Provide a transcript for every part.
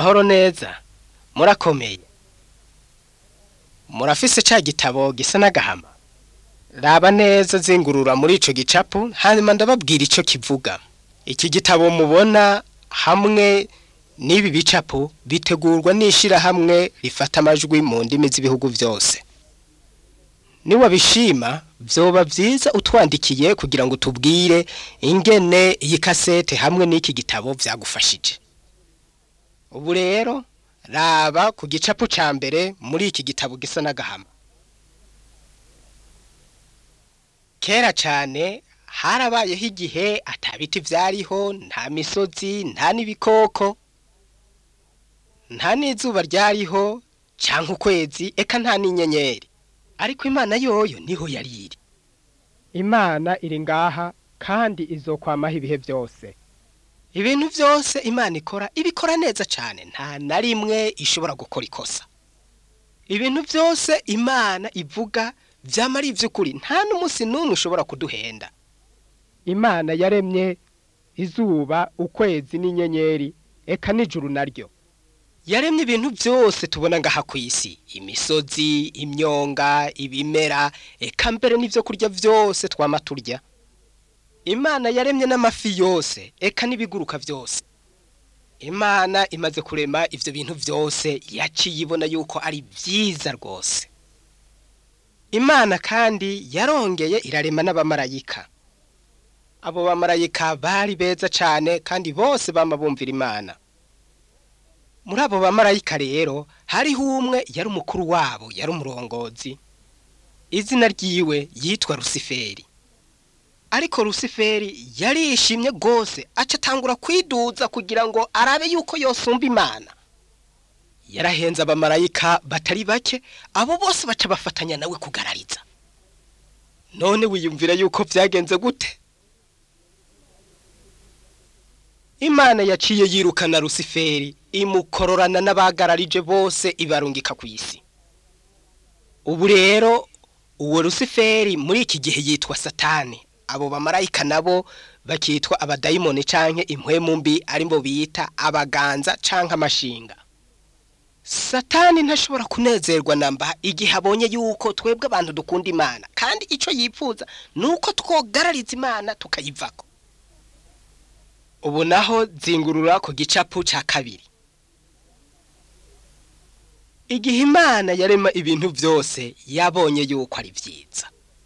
amahoro neza murakomeye murafise ca gitabo gisa n'agahama raba neza zingurura muri ico gicapu hanyuma ndababwira ico kivuga iki gitabo mubona hamwe n'ibi bicapu bitegurwa n'ishirahamwe rifata amajwi mu ndimi z'ibihugu vyose niwabishima vyoba vyiza utwandikiye kugira ngo tubwire ingene iyi kasete hamwe n'iki gitabo vyagufashije ubu rero raba ku gicapu ca mbere muri iki gitabo gisa n'agahama kera cane harabayeho igihe ata biti vyariho nta misozi nta n'ibikoko nta n'izuba ryariho canke ukwezi eka nta n'inyenyeri ariko imana yoyo niho yari iri imana iri ngaha kandi izokwamaho ibihe byose ibintu vyose imana ikora ibikora neza cane nta na rimwe ishobora gukora ikosa ibintu vyose imana ivuga vyama ari ivy'ukuri nta n'umunsi n'umwe ushobora kuduhenda imana yaremye izuba ukwezi n'inyenyeri eka n'ijuru naryo yaremye ibintu vyose tubona ngaha kw'isi imisozi imyonga ibimera eka mbere n'ivyo kurya vyose twama turya imana yaremye n'amafi yose eka n'ibiguruka vyose imana imaze kurema ivyo bintu vyose yaciye ibona yuko ari vyiza rwose imana kandi yarongeye irarema n'abamarayika abo bamarayika bari beza cane kandi bose bama bumvira imana muri abo bamarayika rero hariho umwe yari umukuru wabo yari umurongozi izina ryiwe yitwa rusiferi ariko rusiferi yarishimye rwose aca atangura kwiduza kugira ngo arabe yuko yosumba imana yarahenze abamarayika batari bake abo bose baca bafatanya nawe kugarariza none wiyumvira yuko vyagenze gute imana yaciye yirukana rusiferi imukororana n'abagararije bose ibarungika ku isi ubu rero uwo rusiferi muri iki gihe yitwa satani abo bamarayika nabo bakitwa abadayimoni canke impwemu mbi arimbo bita abaganza canke amashinga satani ntashobora kunezerwa namba igihe abonye yuko twebwe abantu dukunda imana kandi ico yipfuza nuko twogarariza imana tukayivako ubu naho zingurura ku gicapu ca kabiri igihe imana yarema ibintu vyose yabonye yuko ari vyiza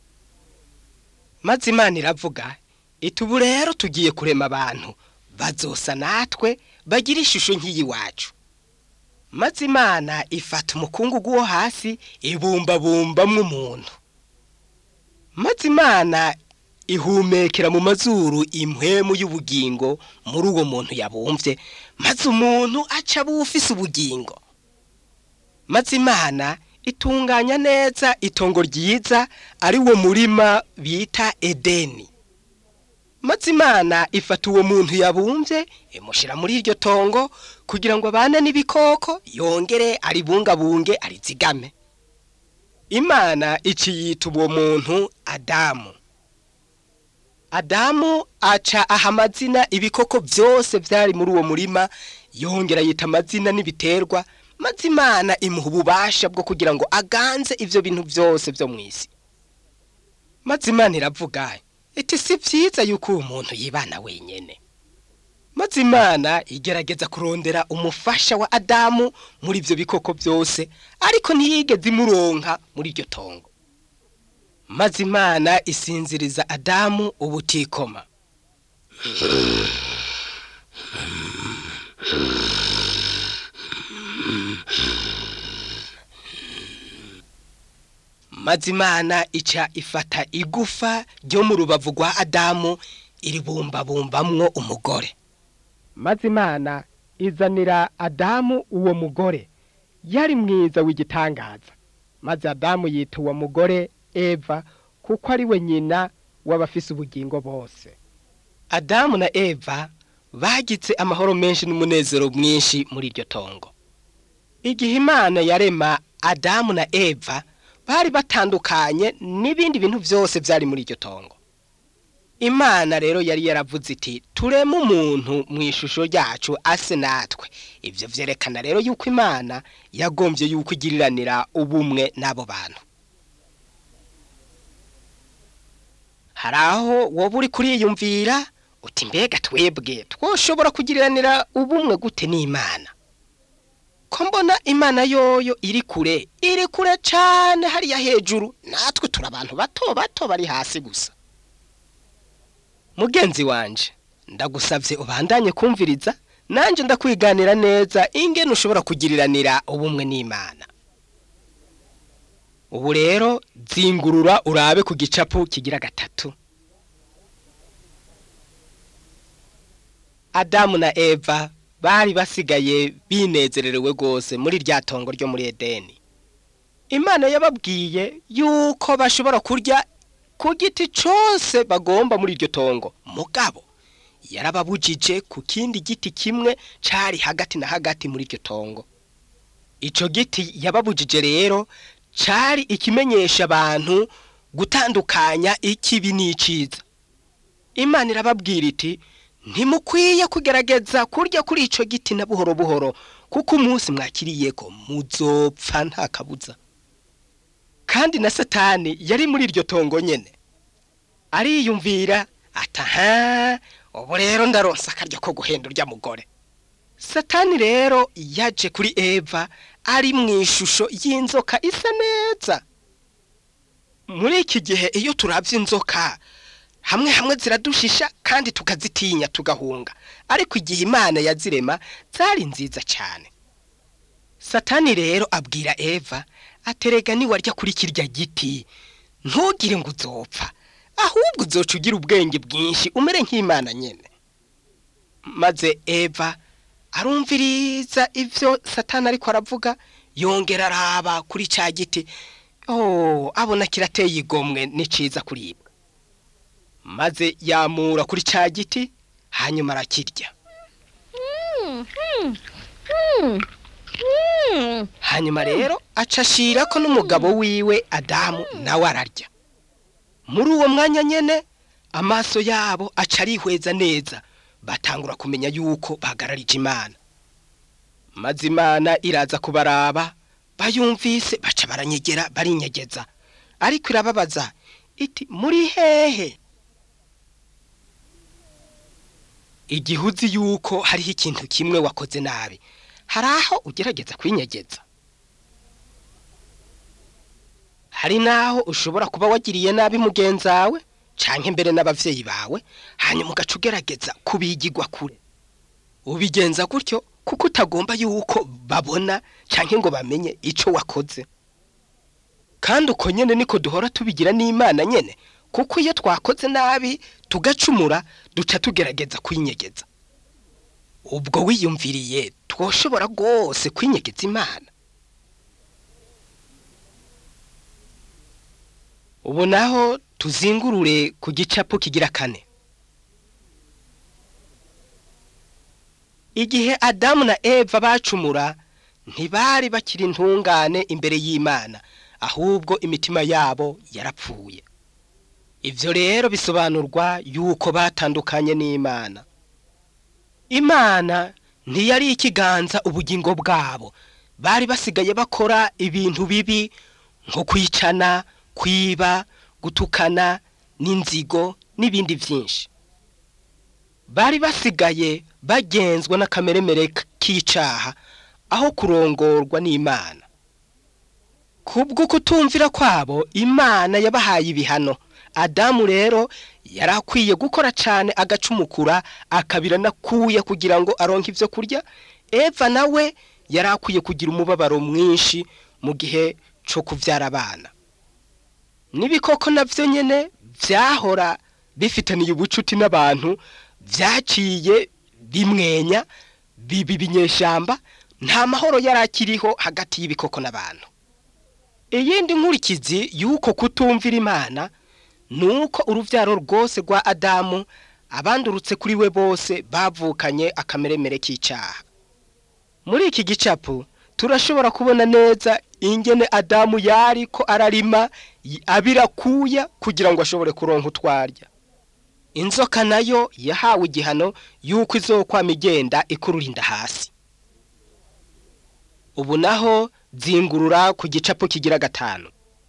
maze imana iravuga iti ubu rero tugiye kurema abantu bazosa natwe bagira ishusho nk'iyi wacu maze imana ifata umukungugu wo hasi ibumbabumbamwo umuntu maze imana ihumekera mu mazuru impwemu y'ubugingo muri uwo muntu yabumvye maze umuntu aca bufise ubugingo maze imana itunganya neza itongo ryiza ari wo murima bita edeni maze imana ifata uwo muntu yabumvye imushira muri iryo tongo kugira ngo abane n'ibikoko yongere aribungabunge arizigame imana iciyita uwo muntu adamu adamu aca aha amazina ibikoko vyose vyari muri uwo murima yongera yita amazina n'ibiterwa maze imana imuha ububasha bwo kugira ngo aganze ivyo bintu vyose vyo mw'isi maze imana iravuga iti si vyiza yuko uwo muntu yibana wenyene maze imana igerageza kurondera umufasha wa adamu muri ivyo bikoko vyose ariko ntiyigeze imuronka muri iryo tongo maze imana isinziriza adamu ubutikoma maze imana ica ifata igufa ryo mu rubavu rwa adamu iribumbabumbamwo umugore maze imana izanira adamu uwo mugore yari mwiza w'igitangaza maze adamu yita uwo mugore eva kuko ari we nyina w'abafise ubugingo bose adamu na eva bagize amahoro menshi n'umunezero mwinshi muri iryo tongo igihe imana yarema adamu na eva bari batandukanye n'ibindi bintu vyose vyari muri iryo tongo imana rero yari yaravuze iti tureme umuntu mu ishusho ryacu ase natwe ibyo byerekana rero yuko imana yagombye yuko igiriranira ubumwe n'abo bantu hari aho wowe uri kuriyumvira uti mbega twebwe twoshobora kugiriranira ubumwe gute n'imana ko mbona imana yoyo iri kure iri kure cyane hariya hejuru natwe turi abantu bato bato bari hasi gusa mugenzi wanje ndagusabye ubandanye kumviriza nanjye ndakwiganira neza ingene ushobora kugiriranira ubumwe n'imana ubu rero zingurura urabe ku gicapu kigira gatatu adamu na eva bari basigaye binezererewe rwose muri rya tongo ryo muri edeni imana yababwiye yuko bashobora kurya ku giti cyose bagomba muri iryo tongo mugabo yarababujije ku kindi giti kimwe cyari hagati na hagati muri iryo tongo icyo giti yababujije rero cyari ikimenyesha abantu gutandukanya ikibi n'iciza imana irababwira iti ntimukwiye kugerageza kurya kuri icyo giti na buhoro buhoro kuko umunsi mwakiriye ko muzopfa nta kabuza kandi na satani yari muri iryo tongo nyine ariyumvira ataha ubu rero ndaronsa akaryo ko guhenda urya mugore satani rero yaje kuri eva ari mu ishusho y'inzoka isa neza muri iki gihe iyo turabye inzoka hamwe hamwe ziradushisha kandi tukazitinya tugahunga ariko igihe imana yazirema zari nziza cyane satani rero abwira eva aterega niwarya kuri kirya giti ntugire ngo uzopfa ahubwo uzoca ugira ubwenge bwinshi umere nk'imana nyine maze eva arumviriza ibyo satani ariko aravuga yongera araba kuri cya giti oh abona kirateye igomwe ni cyiza kuribwa maze yamura kuri cya giti hanyuma arakirya hanyuma rero acashira ko n'umugabo wiwe adamu nawe ararya muri uwo mwanya nyine amaso yabo aca arihweza neza batangura kumenya yuko bahagararije imana maze imana iraza kubaraba bayumvise baca baranyegera barinyegeza ariko irababaza iti muri hehe igihe uzi yuko hariho ikintu kimwe wakoze nabi hari aho ugerageza kwinyegeza hari n'aho ushobora kuba wagiriye nabi mugenzi wawe cyangwa imbere n'ababyeyi bawe hanyuma ugaca ugerageza kubigigwa kure ubigenza gutyo kuko utagomba yuko babona cyangwa ngo bamenye icyo wakoze kandi uko nyine niko duhora tubigira n'imana nyine kuko iyo twakoze nabi tugacumura duca tugerageza kwinyegeza ubwo wiyumviriye twoshobora rwose kwinyegeza imana ubu naho tuzingurure ku gicapu kigira kane igihe adamu na eva bacumura ntibari bakiri intungane imbere y'imana ahubwo imitima yabo yarapfuye ibyo rero bisobanurwa yuko batandukanye n'imana imana ntiyari ikiganza ubugingo bwabo bari basigaye bakora ibintu bibi nko kwicana kwiba gutukana n'inzigo n'ibindi byinshi bari basigaye bagenzwa n'akameremere k'icaha aho kurongorwa n'imana kubwo kutumvira kwabo imana yabahaye ibihano adamu rero yari akwiye gukora cyane agacumukura akabira nakuye kugira ngo aronke ibyo kurya eva nawe yari akwiye kugira umubabaro mwinshi mu gihe cyo kubyara abana n'ibikoko nabyo nyine byahora bifitaniye ubucuti n'abantu byaciye bimwenya biba ibinyeshyamba nta mahoro yari akiriho hagati y'ibikoko n'abantu iyindi nkurikizi y'uko kutumvira imana ni uko urubyaro rwose rwa adamu abandurutse kuri we bose bavukanye akameremere k'icyaha muri iki gicapu turashobora kubona neza ingene adamu yari ko ararima abirakuya kugira ngo ashobore kuronka utwarya inzoka nayo yahawe igihano y'uko izokwama igenda ikurura inda hasi ubu naho zingurura ku gicapu kigira gatanu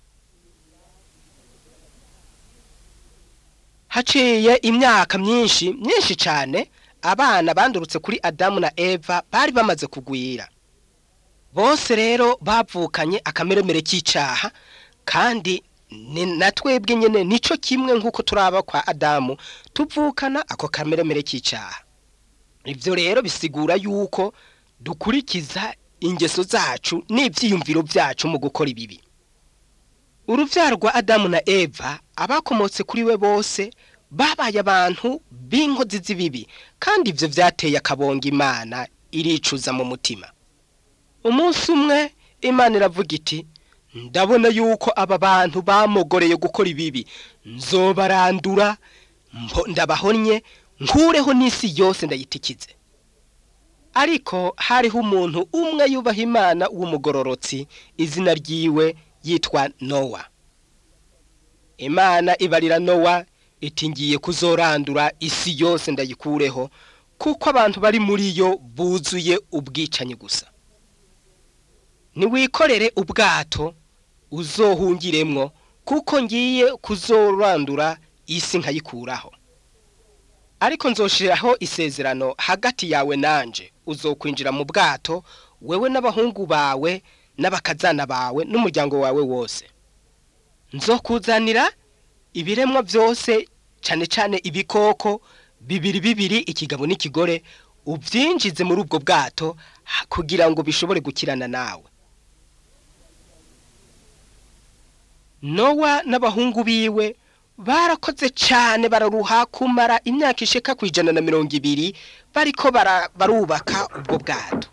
haciye imyaka myinshi myinshi cyane abana bandurutse kuri adamu na eva bari bamaze kugwira bose rero bavukanye akameremere k'icaha kandi ni na twebwe nyine nico kimwe nk'uko turaba kwa adamu tuvukana ako kameremere k'icaha ibyo rero bisigura yuko dukurikiza ingeso zacu n'ibyiyumviro byacu mu gukora ibibi urubyaro rwa adamu na eva abakomotse kuri we bose babaye abantu b'inkozi z'ibibi kandi ibyo byateye akabonga imana iricuza mu mutima umunsi umwe imana iravuga iti ndabona yuko aba bantu bamogoreye gukora ibibi nzobarandura ndabahonnye nkureho n'isi yose ndayitikize ariko hariho umuntu umwe yubaha imana w'umugororotsi izina ryiwe yitwa nowa imana ibarira nowa iti ngiye kuzorandura isi yose ndayikureho kuko abantu bari muri yo buzuye ubwicanyi gusa ntiwikorere ubwato uzohungiremwo kuko ngiye kuzorandura isi nkayikuraho ariko nzoshiraho isezerano hagati yawe nanje uzokwinjira mu bwato wewe n'abahungu bawe n'abakazana bawe n'umuryango wawe wose nzokuzanira ibiremwa byose cyane cyane ibikoko bibiri bibiri ikigabo n'ikigore ubyinjize muri ubwo bwato kugira ngo bishobore gukirana nawe nowa n'abahungu biwe barakoze cyane bararuha kumara imyaka isheka ku ijana na mirongo ibiri bariko barubaka ubwo bwato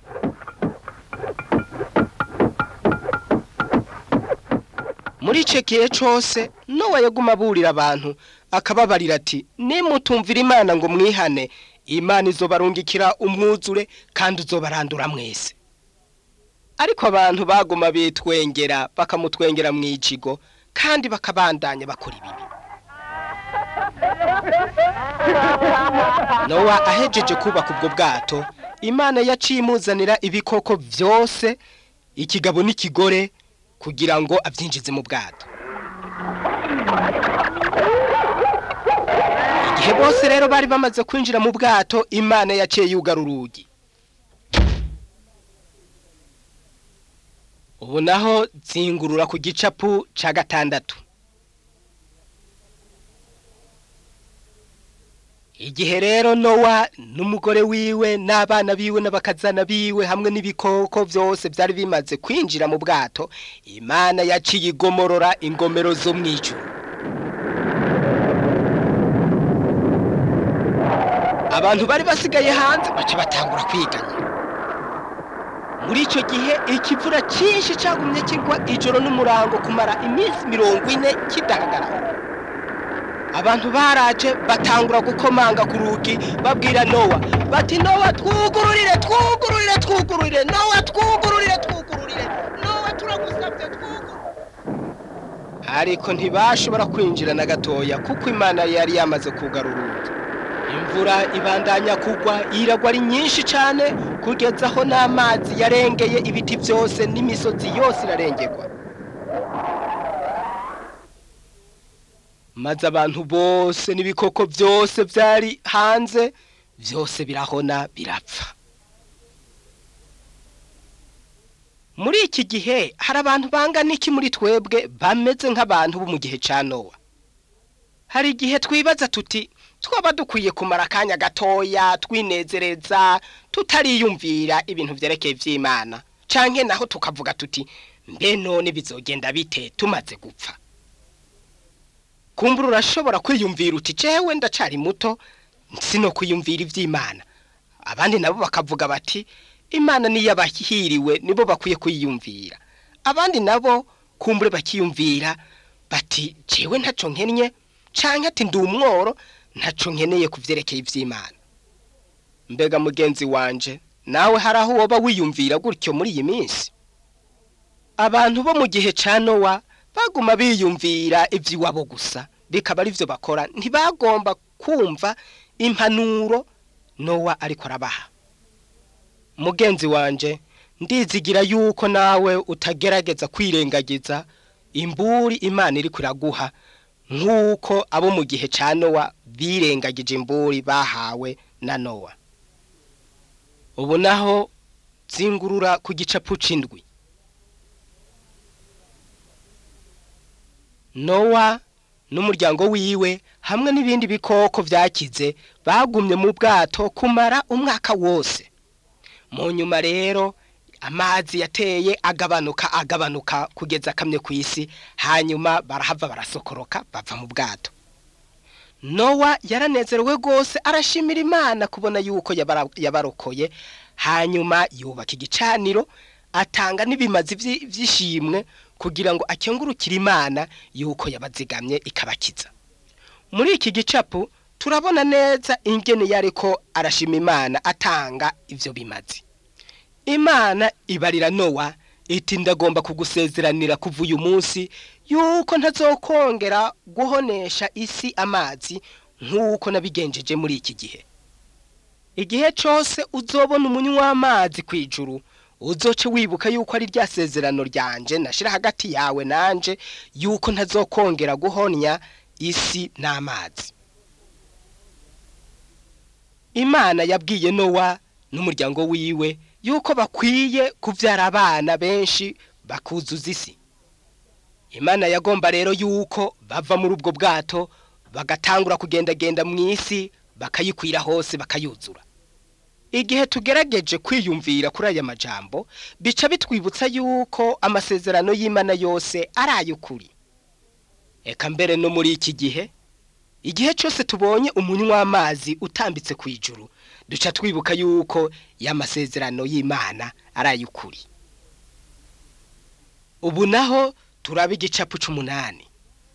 muri icyo gihe cyose nowa yaguma aburira abantu akababarira ati nimutumvira imana ngo mwihane imana izobarungikira umwuzure kandi uzobarandura mwese ariko abantu baguma bitwengera bakamutwengera mu icigo kandi bakabandanya bakora ibibi nowa ahejeje kubaka ubwo bwato imana yaciye imuzanira ibikoko byose ikigabo n'ikigore kugira ngo abyinjize mu bwato igihe bose rero bari bamaze kwinjira mu bwato imana yaciye yugara urugi ubu naho zingurura ku gicapu cya gatandatu igihe rero nowa n'umugore wiwe n'abana biwe n'abakazana biwe hamwe n'ibikoko byose byari bimaze kwinjira mu bwato imana yaciye igomorora ingomero zo mu ijuru abantu bari basigaye hanze baca batangura kwiganya muri icyo gihe ikivura cyinshi cyagumye kigwa ijoro n'umurango kumara iminsi mirongo ine kidahagarara abantu baraje batangura gukomanga ku rugi babwira nowa bati nowa twugururire twugururire twugururire nowa twugururire twugururire nowa turagusabye twugururire ariko ntibashobora kwinjira na gatoya kuko imana yari yamaze kugara urugi imvura ibandanya kugwa iragwa ari nyinshi cyane kugeza aho n'amazi yarengeye ibiti byose n'imisozi yose irarengerwa maze abantu bose n'ibikoko byose byari hanze byose birahona birapfa muri iki gihe hari abantu bangana iki muri twebwe bameze nk'abantu bo mu gihe cya nowa hari igihe twibaza tuti twaba dukwiye kumara akanya gatoya twinezereza tutariyumvira ibintu byerekeye iby'imana cyangwa naho tukavuga tuti mbe none bizogenda bite tumaze gupfa kumbura urashobora kwiyumvira uti cewe ndacari muto sino kwiyumvira iby'imana abandi nabo bakavuga bati imana niyo abahiriwe nibo bakwiye kwiyumvira abandi nabo kumbure bakiyumvira bati cewe ntaco nkennye canke ati ndi umworo ntaco nkeneye ku byerekeye iby'imana mbega mugenzi wanje nawe hari aho woba wiyumvira gutyo muri iyi minsi abantu bo mu gihe cya nowa baguma biyumvira iby'iwabo gusa bikaba ari byo bakora ntibagomba kumva impanuro nowa ariko arabaha mugenzi wanje ndizigira yuko nawe utagerageza kwirengagiza imburi imana iri kuraguha nk'uko abo mu gihe cya nowa birengagije imburi bahawe na nowa ubu naho zingurura ku gicapu c'indwi nowa n'umuryango wiwe hamwe n'ibindi bikoko vyakize bagumye mu bwato kumara umwaka wose mu nyuma rero amazi yateye agabanuka agabanuka kugeza akamye ku isi hanyuma barahava barasokoroka bava mu bwato nowa yaranezerewe rwose arashimira imana kubona yuko yabara- yabarokoye hanyuma yubaka igicaniro atanga n'ibimazi vyi- vy'ishimwe kugira ngo akengurukire imana yuko yabazigamye ikabakiza muri iki gicapu turabona neza ingene yariko arashima imana atanga ivyo bimazi imana ibarira nowa iti ndagomba kugusezeranira kuva uyu munsi yuko ntazokongera guhonesha isi amazi nk'uko nabigenjeje muri iki gihe igihe cose uzobona umunywa w'amazi kw'ijuru uzoce wibuka yuko ari rya sezerano ryanje nashira hagati yawe nanje yuko ntazokongera guhonya isi n'amazi imana yabwiye nowa n'umuryango wiwe yuko bakwiye kuvyara abana benshi bakuzuza isi imana yagomba rero yuko bava muri ubwo bwato bagatangura kugendagenda mu isi bakayikwira hose bakayuzura igihe tugerageje kwiyumvira kuri aya majambo bica bitwibutsa yuko amasezerano y'imana yose ari ay'ukuri eka mbere no muri iki gihe igihe cyose tubonye umunywa w'amazi utambitse ku ijuru duca twibuka yuko y'amasezerano y'imana ari ay'ukuri ubu naho turaba igicapu c'umunani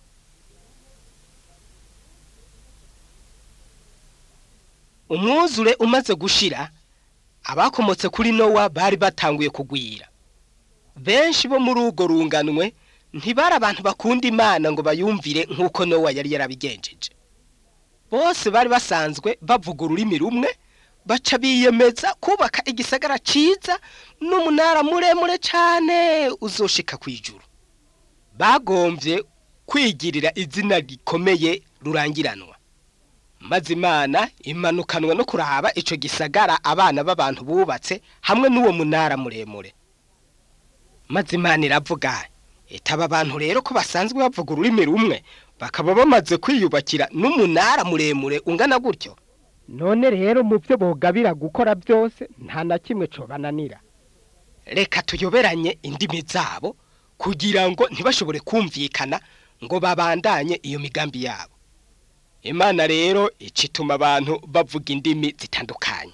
umwuzure umaze gushira abakomotse kuri nowa bari batanguye kugwira benshi bo muri urwo runganwe ntibari abantu bakunda imana ngo bayumvire nk'uko nowa yari yarabigenjeje bose bari basanzwe bavuga ururimi rumwe baca biyemeza kubaka igisagara ciza n'umunara muremure cane uzoshika kw'ijuru bagomvye kwigirira izina rikomeye rurangiranwa maze imana imanukanwa no kuraba ico gisagara abana b'abantu bubatse hamwe n'uwo munara muremure maze imana iravuga itaba abantu rero ko basanzwe bavuga ururimi rumwe bakaba bamaze kwiyubakira n'umunara muremure ungana gutyo none rero mu byo bogabira gukora byose nta na kimwe cobananira reka tuyoberanye indimi zabo kugira ngo ntibashobore kumvikana ngo babandanye iyo migambi yabo imana rero ica ituma abantu bavuga indimi zitandukanye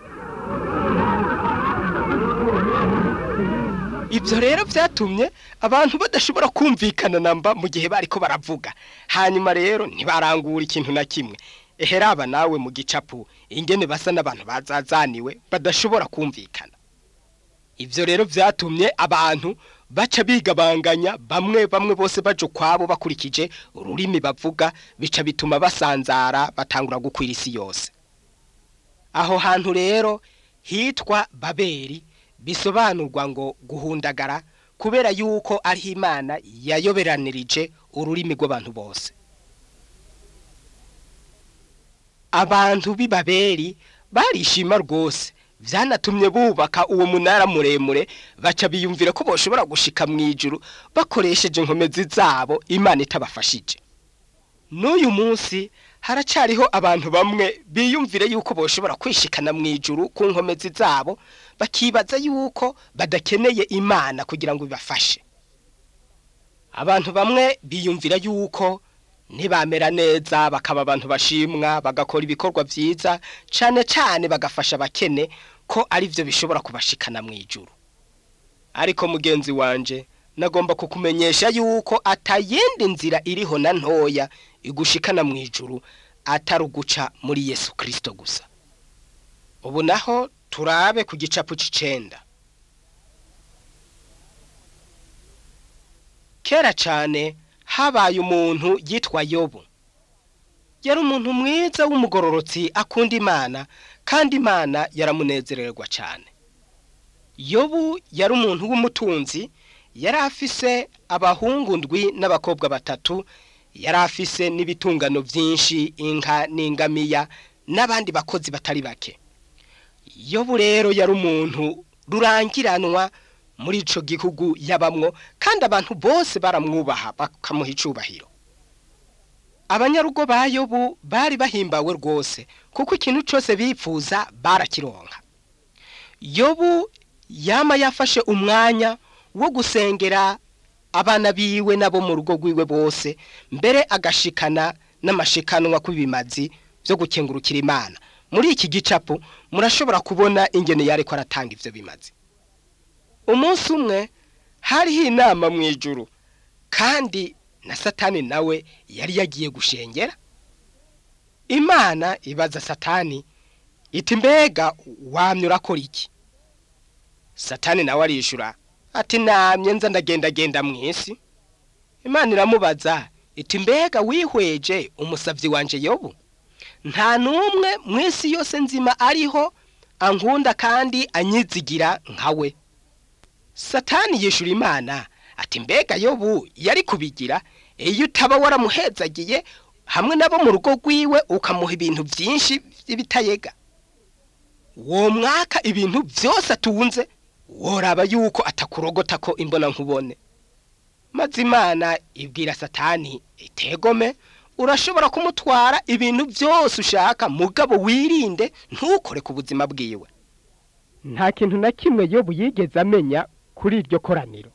ibyo rero byatumye abantu badashobora kumvikana namba mu gihe bariko baravuga hanyuma rero ntibarangura ikintu na kimwe eheraba nawe mu gicapu ingene basa n'abantu bazazaniwe badashobora kumvikana ibyo rero byatumye abantu baca bigabanganya bamwe bamwe bose baje ukwabo bakurikije ururimi bavuga bica bituma basanzara batangura gukwira isi yose aho hantu rero hitwa babeli bisobanurwa ngo guhundagara kubera yuko ariho imana yayoberanirije ururimi rw'abantu bose abantu b'i babeli barishima rwose byanatumye bubaka uwo munara muremure baca biyumvira ko boshobora gushika mu ijuru bakoresheje inkomezi zabo imana itabafashije n'uyu munsi haracariho abantu bamwe biyumvire yuko boshobora kwishikana mu ijuru ku nkomezi zabo bakibaza yuko badakeneye imana kugira ngo ibafashe abantu bamwe biyumvira yuko ntibamera neza bakaba abantu bashimwa bagakora ibikorwa byiza cyane cyane bagafasha abakene ko ari byo bishobora kubashikana mu ijuru ariko mugenzi wanje nagomba kukumenyesha yuko atayindi nzira iriho na ntoya igushikana mu ijuru atari uguca muri yesu kirisito gusa ubu naho turabe ku gicapu c'icenda kera cyane habaye umuntu yitwa yobu yari umuntu mwiza w'umugororotsi akunda imana kandi imana yaramunezererwa cyane yobu yari umuntu w'umutunzi yari afise abahungu ndwi n'abakobwa batatu yari afise n'ibitungano byinshi inka n'ingamiya n'abandi bakozi batari bake yobu rero yari umuntu rurangiranwa muri ico gihugu yabamwo kandi abantu bose baramwubaha bakamuha icubahiro abanyarugo ba yobu bari bahimbawe rwose kuko ikintu cyose bipfuza barakironka yobu yama yafashe umwanya wo gusengera abana biwe nabo mu rugo rwiwe bose mbere agashikana n'amashikanwa kw'ibimazi byo gukengurukira imana muri iki gicapo murashobora kubona ingene yariko aratanga ivyo bimazi umunsi umwe hariho inama mu ijuru kandi na satani nawe yari yagiye gushengera imana ibaza satani iti mbega wamye urakora iki satani nawe arishura ati namye nza ndagendagenda mu isi imana iramubaza iti mbega wihweje umusabyi wanje yobu nta n'umwe mu isi yose nzima ariho ankunda kandi anyizigira nkawe satani yishura imana ati mbega yobu yari kubigira iyo utaba waramuhezagiye hamwe nabo mu rugo rwiwe ukamuha ibintu byinshi by'ibitayega uwo mwaka ibintu byose atunze woraba yuko atakurogota ko imbona nkubone maze imana ibwira satani itegome urashobora kumutwara ibintu byose ushaka mugabo wirinde ntukore ku buzima bwiwe nta kintu na kimwe yobu yigeze amenya kuri iryo koraniro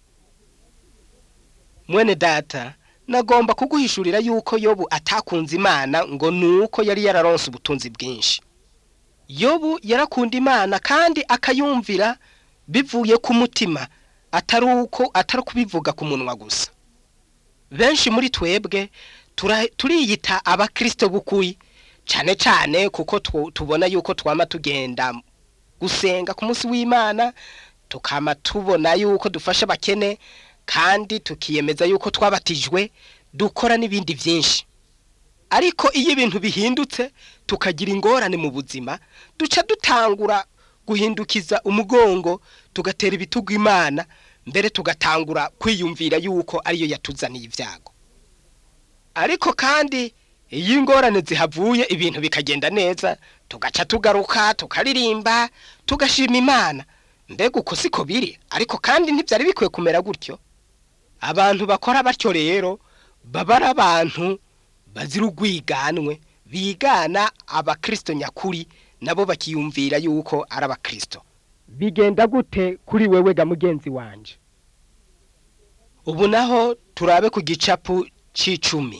mwene data nagomba kuguhishurira yuko yobu atakunze imana ngo nuko yari yararonse ubutunzi bwinshi yobu yarakunda imana kandi akayumvira bivuye ku mutima atari uko atari kubivuga ku munwa gusa benshi muri twebwe turiyita abakirisito b'ukuri cyane cyane kuko tubona yuko twama tugenda gusenga ku munsi w'imana tukama tubona yuko dufasha abakene kandi tukiyemeza yuko twabatijwe dukora n'ibindi byinshi ariko iyo ibintu bihindutse tukagira ingorane mu buzima duca dutangura guhindukiza umugongo tugatera ibitugu imana mbere tugatangura kwiyumvira yuko ariyo yatuzaniye ibyago ariko kandi iyo ingorane zihavuye ibintu bikagenda neza tugaca tugaruka tukaririmba tugashima imana mbega uko siko biri ariko kandi ntibyari bikwiye kumera gutyo abantu bakora batyo rero baba ari abantu bazira urwiganwe bigana abakirisito nyakuri nabo bakiyumvira yuko ari abakirisito bigenda gute kuri wewe ga mugenzi wanje ubu naho turabe ku gicapu c'icumi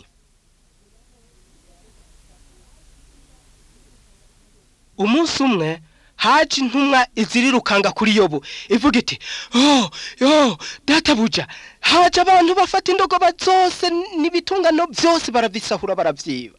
umunsi umwe haje intumwa izirirukanga kuri yobu ivuga iti oh yo databuja haje abantu bafata indogoba zose n'ibitungano byose barabisahura baravyiba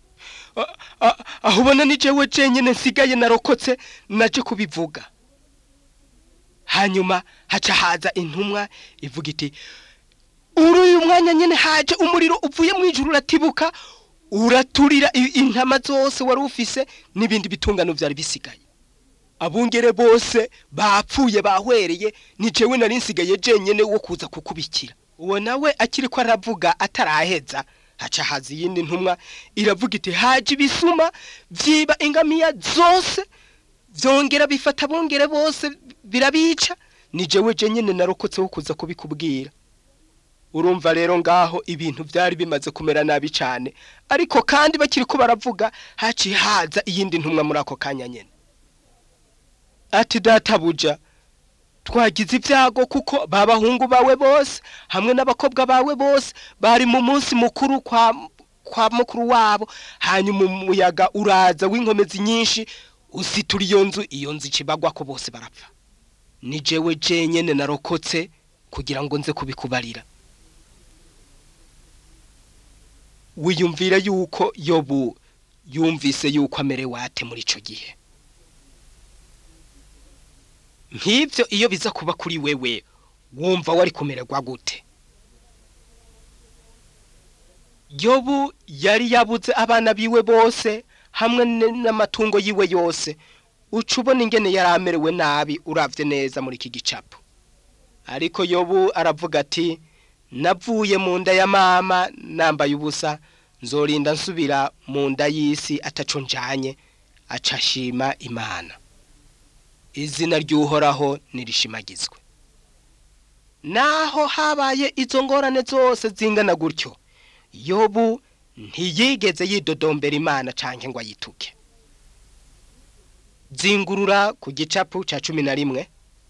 aho ubona ni jewe jenyine nsigaye narokotse naje kubivuga hanyuma haca haza intumwa ivuga iti uri uyu mwanya nyine haje umuriro uvuye mu ijuru uratibuka uraturira intama zose wari ufise n'ibindi bitungano byari bisigaye abungere bose bapfuye bahwereye ni jewe nari nsigaye jenyine wo kuza kukubikira uwo nawe akiri ko aravuga ataraheza haca haza iyindi ntumwa iravuga iti haje ibisuma byiba ingamiya zose byongera bifata abungere bose birabica ni jewe jenyine narokotse wo kuza kubikubwira urumva rero ngaho ibintu byari bimaze kumera nabi cyane ariko kandi bakiri ko baravuga haciye haza iyindi ntumwa muri ako kanya nyine ati databuja twagize ibyago kuko babahungu bawe bose hamwe n'abakobwa bawe bose bari mu munsi mukuru kwa kwa mukuru wabo hanyuma umuyaga uraza w'inkomezi nyinshi usitura iyo nzu iyo nzu ikibagwa ko bose barapfa ni jewe jenyine narokotse kugira ngo nze kubikubarira wiyumvira yuko yobu yumvise yuko amerewe ate muri icyo gihe nk'ibyo iyo biza kuba kuri wewe wumva wari kumererwa gute yobu yari yabuze abana biwe bose hamwe n'amatungo yiwe yose uca ubona ingene yari amerewe nabi uravye neza muri iki gicapo ariko yobu aravuga ati navuye mu nda ya mama nambaye ubusa nzorinda nsubira mu nda y'isi ataco njanye aca ashima imana izina ry'uhoraho nirishimagizwe naho habaye izo ngorane zose zingana gutyo yobu ntiyigeze yidodombera imana canke ngo ayituke zingurura ku gicapu ca cumi na rimwe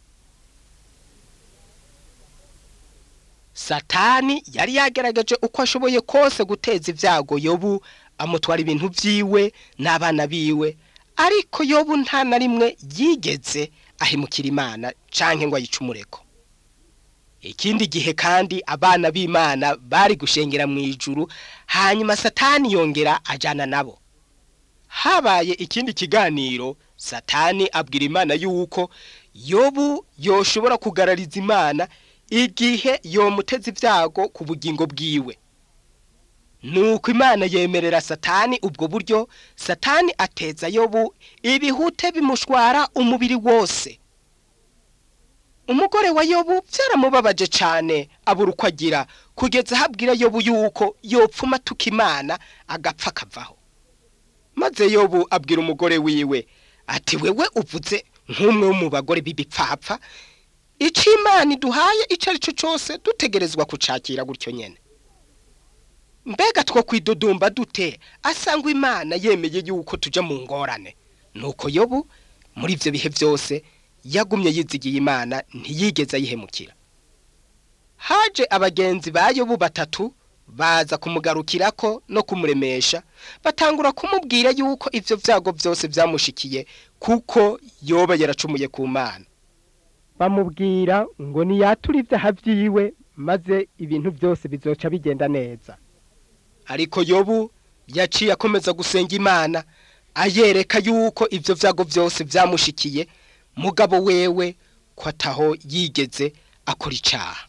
satani yari yagerageje uko ashoboye kose guteza ibyago yobu amutwara ibintu vyiwe n'abana biwe ariko yobu nta na rimwe yigeze ahemukira imana canke ngo ayicumureko ikindi gihe kandi abana b'imana bari gushengera mu ijuru hanyuma satani yongera ajana nabo habaye ikindi kiganiro satani abwira imana yuko yobu yoshobora kugarariza imana igihe yomuteza ibyago ku bugingo bwiwe nuko imana yemerera satani ubwo buryo satani ateza yobu ibihute bimushwara umubiri wose umugore wa yobu byaramubabaje cyane abura uko agira kugeza ahabwira yobu yuko yopfuma atuka imana agapfa akavaho maze yobu abwira umugore wiwe ati wewe uvuze nk'umwe wo mu bagore b'ibipfapfa icyo imana iduhaye icyo ari cyo cyose dutegerezwa kucakira gutyo nyine mbega two kwidudumba dute asangwa imana yemeye yuko tujya mu ngorane nuko yobu muri ibyo bihe byose yagumye yizigiye imana ntiyigeze ayihemukira haje abagenzi ba yobu batatu baza kumugarukirako no kumuremesha batangura kumubwira yuko ivyo vyago byose byamushikiye kuko yoba yaracumuye ku mana bamubwira ngo niyature ibyaha vyiwe maze ibintu byose bizoca bigenda neza ariko yobu yaciye akomeza gusenga imana ayereka yuko ivyo vyago byose byamushikiye mugabo wewe ko ataho yigeze akora icaha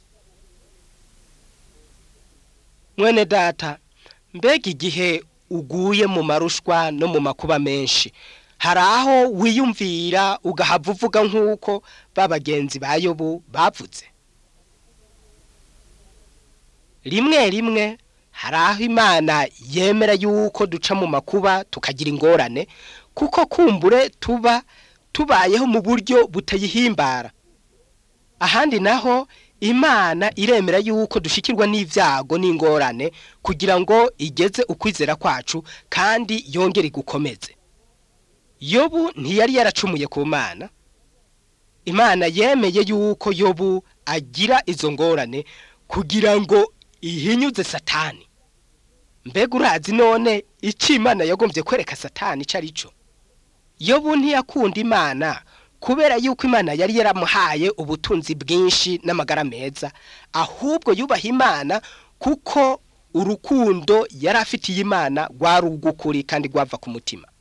mwene data mbega igihe uguye mu marushwa no mu makuba menshi hari aho wiyumvira ugahava uvuga nk'uko ba bagenzi ba yobu bavuze rimwe rimwe hari aho imana yemera yuko duca mu makuba tukagira ingorane kuko kumbure tuba tubayeho mu buryo butayihimbara ahandi naho imana iremera yuko dushikirwa n'ibyago n'ingorane kugira ngo igeze ukwizera kwacu kandi yongere igukomeze yobu ntiyari yaracumuye ku mana imana yemeye yuko yobu agira izo ngorane kugira ngo ihinyuze satani mbega urazi none icyo imana yagombye kwereka satani icyo ari cyo yobu ntiyakunda imana kubera yuko imana yari yaramuhaye ubutunzi bwinshi n'amagara meza ahubwo yubaha imana kuko urukundo yari afitiye imana rwari ugukuri kandi rwava ku mutima